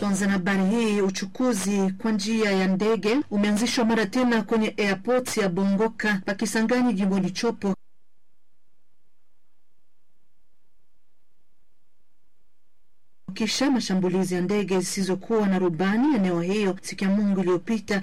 Tuanze na habari hii. Uchukuzi kwa njia ya ndege umeanzishwa mara tena kwenye airport ya Bongoka Pakisangani, jimboni Chopo kisha mashambulizi ya ndege zisizokuwa na rubani eneo hiyo siku ya Mungu iliyopita.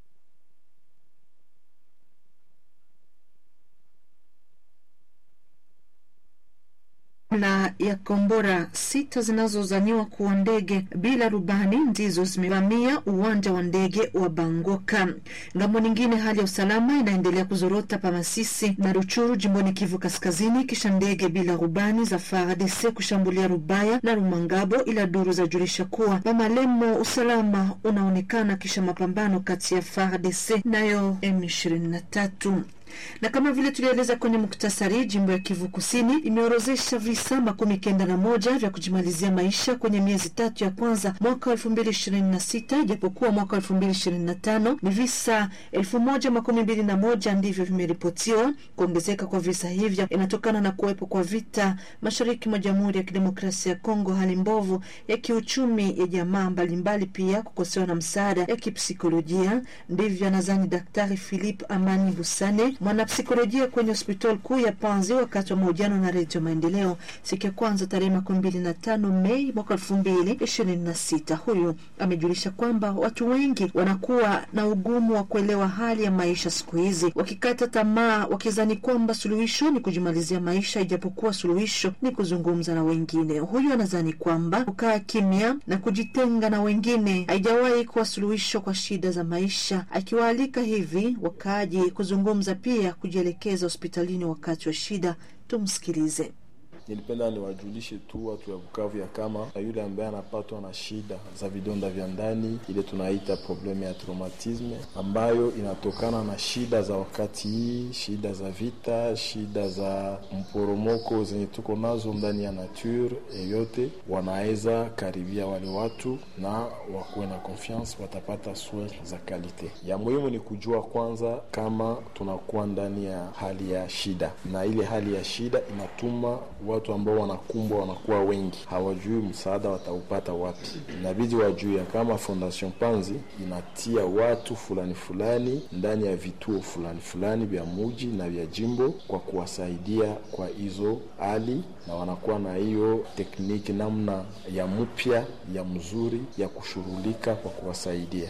Jumla ya kombora sita zinazozaniwa kuwa ndege bila rubani ndizo zimevamia uwanja wa ndege wa Bangoka. Ngambo nyingine, hali ya usalama inaendelea kuzorota pa Masisi na Ruchuru jimboni Kivu Kaskazini, kisha ndege bila rubani za FARDC kushambulia Rubaya na Rumangabo, ila duru zajulisha kuwa Pamalemo usalama unaonekana kisha mapambano kati ya FARDC nayo M23 na kama vile tulieleza kwenye muktasari, jimbo ya Kivu Kusini imeorozesha visa makumi kenda na moja vya kujimalizia maisha kwenye miezi tatu ya kwanza mwaka wa elfu mbili ishirini na sita ijapokuwa mwaka wa elfu mbili ishirini na tano ni visa elfu moja makumi mbili na moja ndivyo vimeripotiwa. Kuongezeka kwa visa hivyo inatokana na kuwepo kwa vita mashariki mwa Jamhuri ya Kidemokrasia ya Kongo, hali mbovu ya kiuchumi ya jamaa mbalimbali, pia kukosewa na msaada ya kipsikolojia. Ndivyo anazani Daktari Philip Amani Busane mwanapsikolojia kwenye hospitali kuu ya Panzi wakati wa mahojiano na Redio Maendeleo siku ya kwanza tarehe makumi mbili na tano Mei mwaka elfu mbili ishirini na sita. Huyu amejulisha kwamba watu wengi wanakuwa na ugumu wa kuelewa hali ya maisha siku hizi, wakikata tamaa, wakizani kwamba suluhisho ni kujimalizia maisha, ijapokuwa suluhisho ni kuzungumza na wengine. Huyu anazani kwamba kukaa kimya na kujitenga na wengine haijawahi kuwa suluhisho kwa shida za maisha, akiwaalika hivi wakaaji kuzungumza pia kujielekeza hospitalini wakati wa shida. Tumsikilize. Nilipenda niwajulishe tu watu ya Bukavu ya kama na yule ambaye anapatwa na shida za vidonda vya ndani, ile tunaita probleme ya traumatisme, ambayo inatokana na shida za wakati hii, shida za vita, shida za mporomoko zenye tuko nazo ndani ya nature yote, wanaweza karibia wale watu na wakuwe na confiance, watapata soin za kalite. Ya muhimu ni kujua kwanza kama tunakuwa ndani ya hali ya shida, na ile hali ya shida inatuma watu ambao wanakumbwa wanakuwa wengi, hawajui msaada wataupata wapi. Inabidi wajue kama Fondation Panzi inatia watu fulani fulani ndani ya vituo fulani fulani vya muji na vya jimbo kwa kuwasaidia kwa hizo hali, na wanakuwa na hiyo tekniki namna ya mpya ya mzuri ya kushughulika kwa kuwasaidia.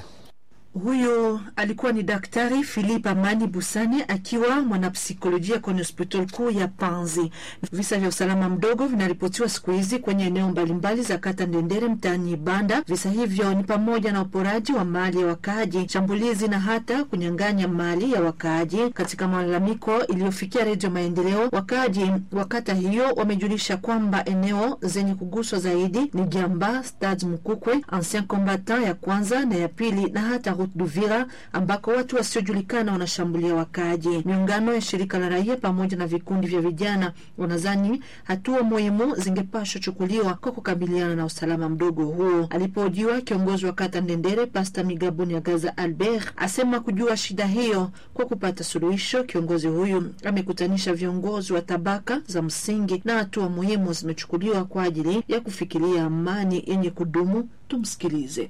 Huyo alikuwa ni Daktari Philip Amani Busani akiwa mwanapsikolojia kwenye hospitali kuu ya Panzi. Visa vya usalama mdogo vinaripotiwa siku hizi kwenye eneo mbalimbali za kata Ndendere mtaani Ibanda. Visa hivyo ni pamoja na uporaji wa mali ya wakaaji, shambulizi na hata kunyang'anya mali ya wakaaji. Katika malalamiko iliyofikia Redio Maendeleo, wakaaji wa kata hiyo wamejulisha kwamba eneo zenye kuguswa zaidi ni Giamba, Stade Mkukwe, Ancien Combattant ya kwanza na ya pili na hata Duvira ambako watu wasiojulikana wanashambulia wakaaji. Miungano ya shirika la raia pamoja na vikundi vya vijana wanazani hatua muhimu zingepashwa chukuliwa kwa kukabiliana na usalama mdogo huo. Alipohojiwa kiongozi wa kata Ndendere, Pasta Migaboni ya Gaza Albert asema kujua shida hiyo kwa kupata suluhisho. Kiongozi huyu amekutanisha viongozi wa tabaka za msingi na hatua muhimu zimechukuliwa kwa ajili ya kufikiria amani yenye kudumu. Tumsikilize.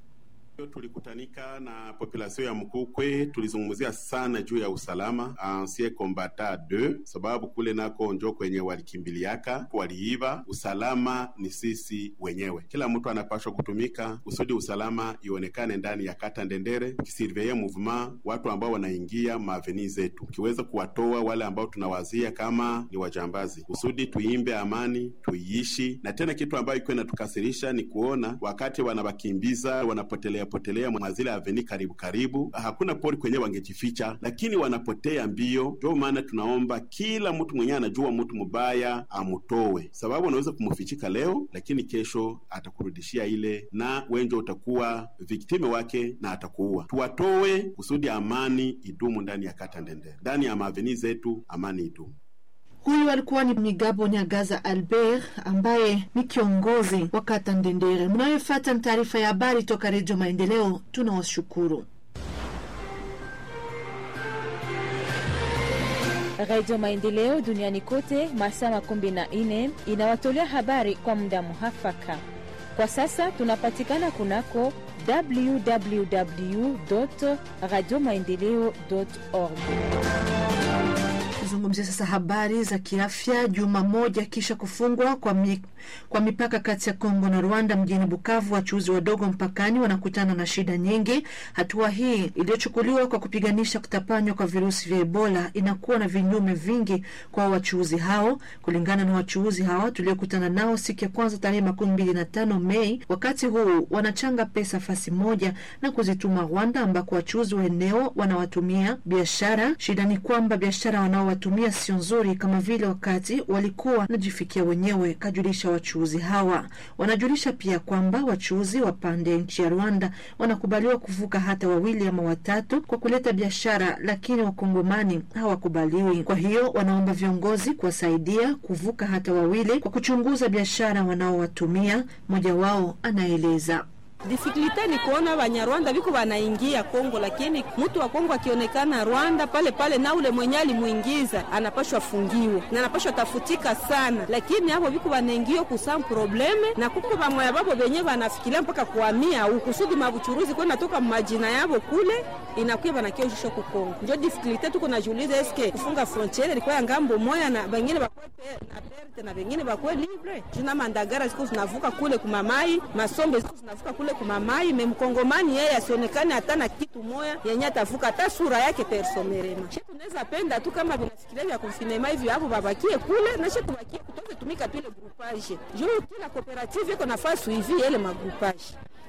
Tulikutanika na population ya Mkukwe, tulizungumzia sana juu ya usalama ancien combattant 2 sababu kule nako njo kwenye walikimbiliaka waliiba. Usalama ni sisi wenyewe, kila mtu anapashwa kutumika kusudi usalama ionekane ndani ya kata Ndendere, kisurveye mouvement watu ambao wanaingia maaveni zetu, kiweza kuwatoa wale ambao tunawazia kama ni wajambazi, kusudi tuimbe amani tuiishi. Na tena kitu ambayo iko inatukasirisha ni kuona wakati wanawakimbiza wanapotelea potelea mwazile aveni karibu karibu, hakuna pori kwenye wangejificha, lakini wanapotea mbio. Ndio maana tunaomba kila mtu mwenyewe anajua mtu mubaya amutowe, sababu unaweza kumufichika leo, lakini kesho atakurudishia ile, na wenjo utakuwa viktime wake na atakuua. Tuwatowe kusudi amani idumu ndani ya kata Ndendere, ndani ya maaveni zetu, amani idumu. Huyu alikuwa ni Migabo Nyagaza Albert ambaye ni kiongozi wa kata Ndendere. Mnayofuata ni taarifa ya habari toka Redio Maendeleo. Tunawashukuru. Redio Maendeleo duniani kote masaa makumi na nne inawatolea habari kwa muda muhafaka. Kwa sasa tunapatikana kunako www radio maendeleo org. Tuzungumzie sasa habari za kiafya. Juma moja kisha kufungwa kwa, mi, kwa mipaka kati ya Kongo na Rwanda mjini Bukavu, wachuuzi wadogo mpakani wanakutana na shida nyingi. Hatua hii iliyochukuliwa kwa kupiganisha kutapanywa kwa virusi vya Ebola inakuwa na vinyume vingi kwa wachuuzi hao. Kulingana na wachuuzi hawa tuliokutana nao siku ya kwanza tarehe makumi mbili na tano Mei, wakati huu wanachanga pesa fasi moja na kuzituma Rwanda ambako wachuuzi wa eneo wanawatumia biashara. Shida ni kwamba biashara wanao tumia sio nzuri kama vile wakati walikuwa wanajifikia wenyewe, kajulisha wachuuzi hawa. Wanajulisha pia kwamba wachuuzi wa pande ya nchi ya Rwanda wanakubaliwa kuvuka hata wawili ama watatu kwa kuleta biashara, lakini wakongomani hawakubaliwi. Kwa hiyo wanaomba viongozi kuwasaidia kuvuka hata wawili kwa kuchunguza biashara wanaowatumia. Mmoja wao anaeleza. Difikulite ni kuona Banyarwanda biko banaingia Kongo, lakini mtu wa Kongo akionekana Rwanda pale pale, na ule mwenye alimuingiza anapashwa fungiwe na anapashwa tafutika sana, lakini hapo biko banaingia kusam probleme na kuko bamoya babo benye banafikiria mpaka kuhamia ukusudi mabuchuruzi kwenda toka majina yabo kule inakuwa banakioshisha ku Kongo. Ndio difikulite tuko najiuliza, eske kufunga frontiere ilikuwa ya ngambo moya na bengine bakwe na perte na bengine bakwe libre juna mandagara ziko zinavuka kule kumamai masombe ziko zinavuka kule kumamai memkongomani yeye asionekane hata na kitu moya yenye atavuka hata sura yake personerema. She tunaweza penda tu kama vinafikiria vya konfinema hivi hapo babakie kule na she tubakie kutoke tumika tu ile groupage juu kila cooperative iko nafasi hivi ile magroupaje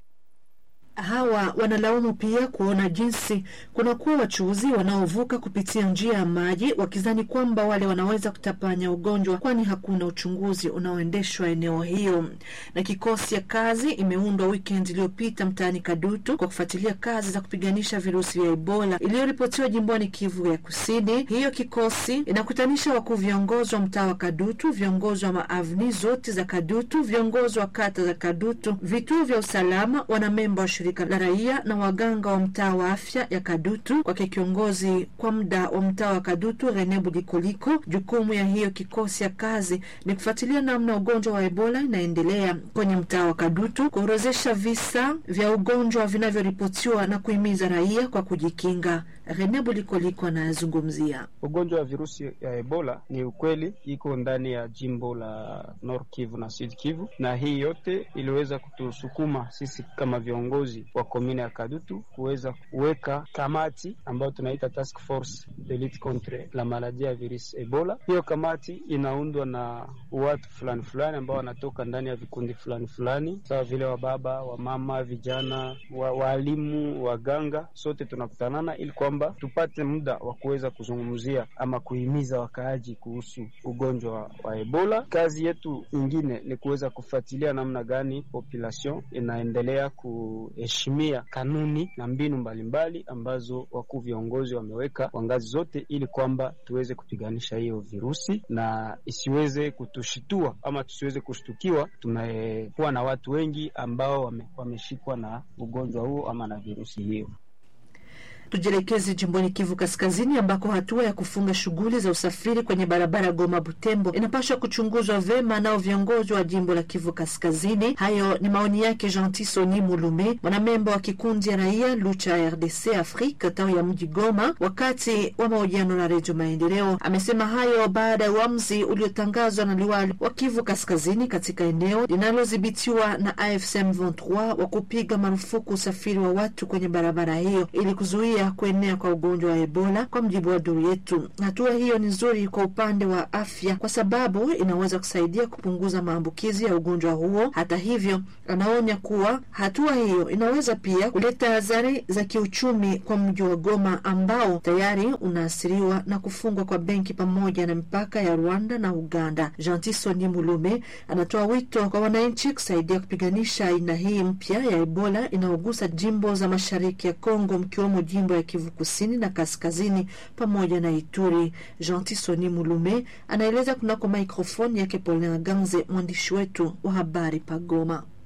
Hawa wanalaumu pia kuona jinsi kunakuwa wachuuzi wanaovuka kupitia njia ya maji wakizani kwamba wale wanaweza kutapanya ugonjwa, kwani hakuna uchunguzi unaoendeshwa eneo hiyo. Na kikosi ya kazi imeundwa weekend iliyopita mtaani Kadutu kwa kufuatilia kazi za kupiganisha virusi vya Ebola iliyoripotiwa jimboni Kivu ya Kusini. Hiyo kikosi inakutanisha wakuu viongozi wa mtaa wa Kadutu, viongozi wa maavni zote za Kadutu, viongozi wa kata za Kadutu, vituo vya usalama, wanamemba wa shirika la raia na waganga wa mtaa wa afya ya Kadutu. Kwake kiongozi kwa muda wa mtaa wa Kadutu Rene Budikoliko, jukumu ya hiyo kikosi ya kazi ni kufuatilia namna ugonjwa wa Ebola inaendelea kwenye mtaa wa Kadutu, kuorozesha visa vya ugonjwa vinavyoripotiwa na kuhimiza raia kwa kujikinga. Rene Budikoliko anayezungumzia ugonjwa wa virusi ya Ebola. Ni ukweli iko ndani ya jimbo la Nord Kivu na Sud Kivu, na hii yote iliweza kutusukuma sisi kama viongozi wa komine ya Kadutu kuweza kuweka kamati ambayo tunaita task force de lutte contre la maladie ya virus Ebola. Hiyo kamati inaundwa na watu fulani fulani ambao wanatoka ndani ya vikundi fulani fulani, sawa vile wababa, wamama, vijana, waalimu, waganga, sote tunakutanana ili kwamba tupate muda wa kuweza kuzungumzia ama kuhimiza wakaaji kuhusu ugonjwa wa, wa Ebola. Kazi yetu nyingine ni kuweza kufuatilia namna gani population inaendelea kuheshimia kanuni na mbinu mbalimbali mbali ambazo wakuu viongozi wameweka kwa ngazi zote, ili kwamba tuweze kupiganisha hiyo virusi na isiweze kutushitua ama tusiweze kushtukiwa tumekuwa na watu wengi ambao wame, wameshikwa na ugonjwa huo ama na virusi hiyo. Tujielekeze jimboni Kivu Kaskazini, ambako hatua ya kufunga shughuli za usafiri kwenye barabara Goma Butembo inapaswa kuchunguzwa vema nao viongozi wa jimbo la Kivu Kaskazini. Hayo ni maoni yake Gentil Soni Mulume, mwanamemba wa kikundi ya raia Lucha RDC Afrique tawi ya mji Goma, wakati wa mahojiano na Redio Maendeleo. Amesema hayo baada ya uamuzi uliotangazwa na liwali wa Kivu Kaskazini katika eneo linalodhibitiwa na AFC M23 wa kupiga marufuku usafiri wa watu kwenye barabara hiyo ili kuzuia kuenea kwa ugonjwa wa Ebola. Kwa mjibu wa duru yetu, hatua hiyo ni nzuri kwa upande wa afya kwa sababu inaweza kusaidia kupunguza maambukizi ya ugonjwa huo. Hata hivyo, anaonya kuwa hatua hiyo inaweza pia kuleta athari za kiuchumi kwa mji wa Goma ambao tayari unaathiriwa na kufungwa kwa benki pamoja na mipaka ya Rwanda na Uganda. Jantisoni Mulume anatoa wito kwa wananchi kusaidia kupiganisha aina hii mpya ya Ebola inayogusa jimbo za mashariki ya Kongo mkiwemo jimbo ya Kivu kusini na kaskazini pamoja na Ituri. Gentil Soni Mulume anaeleza kunako mikrofoni yake Polin Ganze, mwandishi wetu wa habari Pagoma.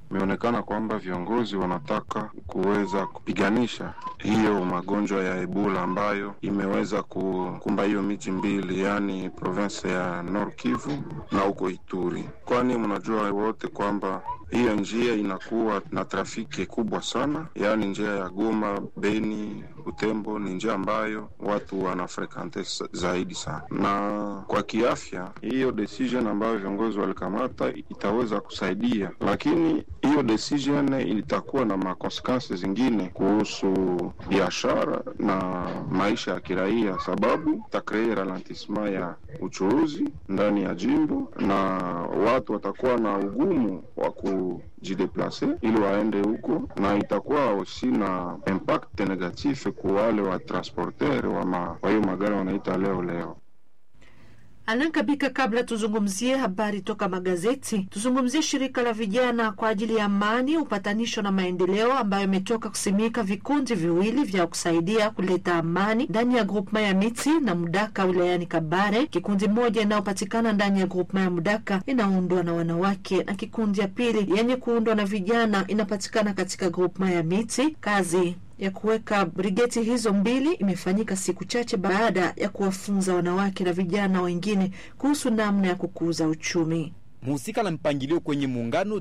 imeonekana kwamba viongozi wanataka kuweza kupiganisha hiyo magonjwa ya Ebola ambayo imeweza kukumba hiyo miji mbili, yaani province ya Nord Kivu na huko Ituri, kwani mnajua wote kwamba hiyo njia inakuwa na trafiki kubwa sana, yaani njia ya Goma, Beni, Butembo ni njia ambayo watu wanafrekante zaidi sana, na kwa kiafya hiyo decision ambayo viongozi walikamata itaweza kusaidia, lakini hiyo decision itakuwa na makonsekansi zingine kuhusu biashara na maisha ya kiraia, sababu itakrei ralentissement ya uchuruzi ndani ya jimbo na watu watakuwa na ugumu wa kujideplase ili waende huko, na itakuwa aussi na impact negatif kwa wale wa transporter wa hiyo magari wanaita leo leo. Anankabika, kabla tuzungumzie habari toka magazeti, tuzungumzie shirika la vijana kwa ajili ya amani, upatanisho na maendeleo ambayo imetoka kusimika vikundi viwili vya kusaidia kuleta amani ndani ya grupma ya Miti na Mudaka wilayani Kabare. Kikundi moja inayopatikana ndani ya grupma ya Mudaka inaundwa na wanawake na kikundi ya pili yenye kuundwa na vijana inapatikana katika grupma ya Miti. Kazi ya kuweka brigeti hizo mbili imefanyika siku chache baada ya kuwafunza wanawake na vijana wengine kuhusu namna ya kukuza uchumi. Mhusika na mpangilio kwenye muungano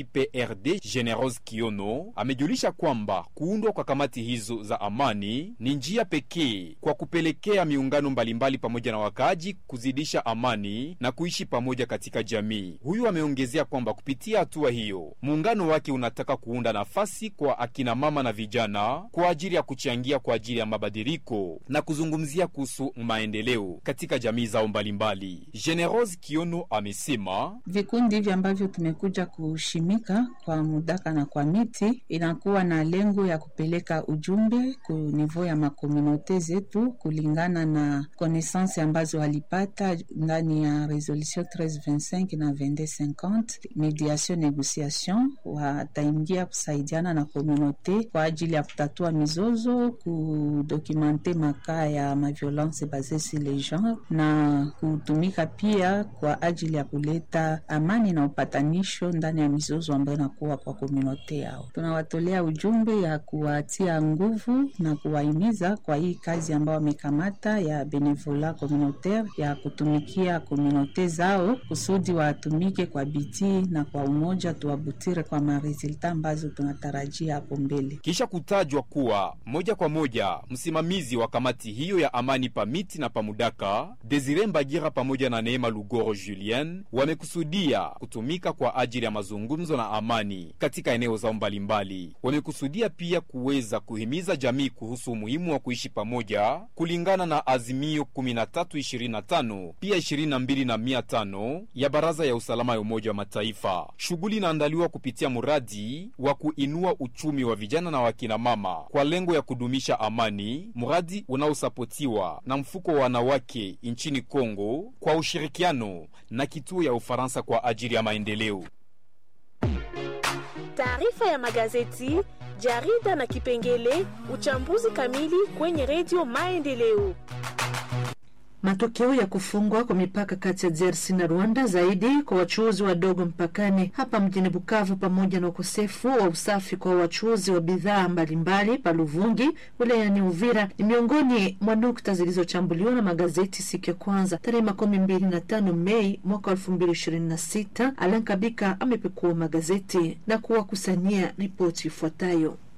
DJPRD Generos Kiono amejulisha kwamba kuundwa kwa kamati hizo za amani ni njia pekee kwa kupelekea miungano mbalimbali pamoja na wakaaji kuzidisha amani na kuishi pamoja katika jamii. Huyu ameongezea kwamba kupitia hatua hiyo muungano wake unataka kuunda nafasi kwa akina mama na vijana kwa ajili ya kuchangia kwa ajili ya mabadiliko na kuzungumzia kuhusu maendeleo katika jamii zao mbalimbali. Generos Kiono amesema vikundi hivi ambavyo tumekuja kushimika kwa Mudaka na kwa Miti inakuwa na lengo ya kupeleka ujumbe ku nivo ya makomunote zetu kulingana na konesansi ambazo walipata ndani ya resolution 1325 na 2250 mediation negociation, wataingia kusaidiana na komunote kwa ajili ya kutatua mizozo, kudokumente makaa ya maviolence base sur le genre na kutumika pia kwa ajili ya kuleta amani na upatanisho ndani ya mizozo ambayo inakuwa kwa komunote yao. Tunawatolea ujumbe ya kuwatia nguvu na kuwahimiza kwa hii kazi ambayo wamekamata ya benevola communautaire ya kutumikia komunote zao kusudi watumike kwa bidii na kwa umoja, tuwabutire kwa maresulta ambazo tunatarajia hapo mbele. Kisha kutajwa kuwa moja kwa moja msimamizi wa kamati hiyo ya amani pamiti na pamudaka Desire Mbagira pamoja na Neema Lugoro Julien wamekusudia kutumika kwa ajili ya mazungumzo na amani katika eneo zao mbalimbali. Wamekusudia pia kuweza kuhimiza jamii kuhusu umuhimu wa kuishi pamoja kulingana na azimio 1325 pia 22 na 500 ya Baraza ya Usalama ya Umoja wa Mataifa. Shughuli inaandaliwa kupitia mradi wa kuinua uchumi wa vijana na wakina mama kwa lengo ya kudumisha amani, mradi unaosapotiwa na mfuko wa wanawake nchini Kongo kwa ushirikiano na kituo ya Ufaransa kwa ajili ya maendeleo. Taarifa ya magazeti, jarida na kipengele uchambuzi kamili kwenye redio Maendeleo. Matokeo ya kufungwa kwa mipaka kati ya DRC na Rwanda zaidi kwa wachuuzi wadogo mpakani hapa mjini Bukavu, pamoja na ukosefu wa usafi kwa wachuuzi wa bidhaa mbalimbali pa Luvungi wilayani Uvira ni miongoni mwa nukta zilizochambuliwa na magazeti siku ya kwanza tarehe makumi mbili na tano Mei mwaka elfu mbili ishirini na sita. Alan Kabika amepekua magazeti na kuwakusanyia ripoti ifuatayo.